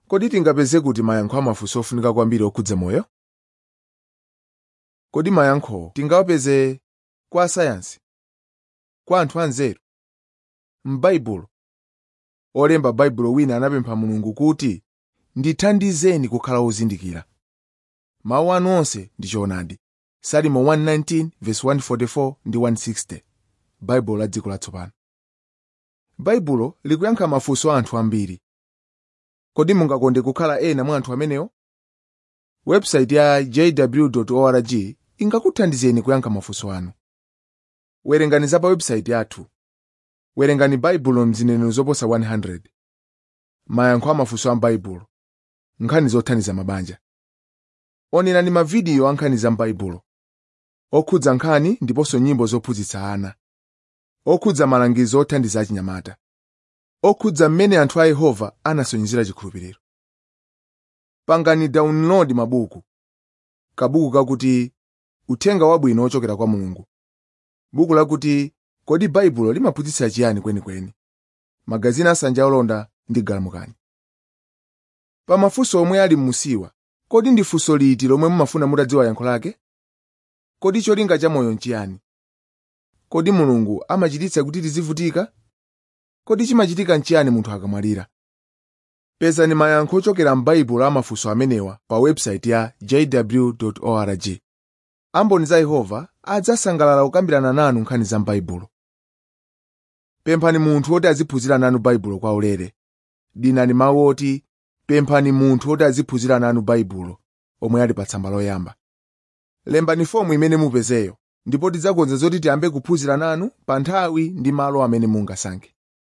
kodi tingapeze kuti mayankho amafunso ofunika kwambiri okhudza moyo kodi mayankhowo tingawapeze kwa asayansi kwa anthu anzeru m'baibulo olemba baibulo wina anapempha mulungu kuti ndithandizeni kukhala ozindikira mawu anu onse ndi choonadi salimo 119 verse 144 ndi 160 baibulo la dziko latsopano baibulo likuyankha mafunso a anthu ambiri kodi mungakonde kukhala ena mwa anthu amenewo website ya jw org ingakuthandizeni kuyankha mafunso anu werengani za pa website yathu werengani baibulo mzinenero zoposa 100 mayankho a mafunso a m'baibulo nkhani zothandiza mabanja onerani mavidiyo a nkhani za m'baibulo okhudza nkhani ndiponso nyimbo zophunzitsa ana okhudza malangizo othandiza achinyamata okhudza mmene anthu a yehova anasonyezera chikhulupiriro pangani download mabuku kabuku kakuti uthenga wabwino ochokera kwa mulungu buku lakuti kodi baibulo limaphunzitsa chiyani kwenikweni magazini asanja olonda ndi galamukani pa mafunso omwe ali m'musiwa kodi ndi funso liti lomwe mumafuna mutadziwa yankho lake kodi cholinga cha moyo nchiyani kodi mulungu amachititsa kuti tizivutika kodi chimachitika nchiyani munthu akamwalira pezani mayankho ochokera m'baibulo a mafunso amenewa pa website ya jw org amboni za yehova adzasangalala kukambirana nanu nkhani za m'baibulo pemphani munthu woti aziphunzira nanu baibulo kwa ulere dinani mawu oti pemphani munthu woti aziphunzira nanu baibulo omwe ali pa tsamba loyamba lembani fomu imene mupezeyo ndipo tidzakonza zoti tiyambe kuphunzira nanu pa nthawi ndi malo amene mungasankhe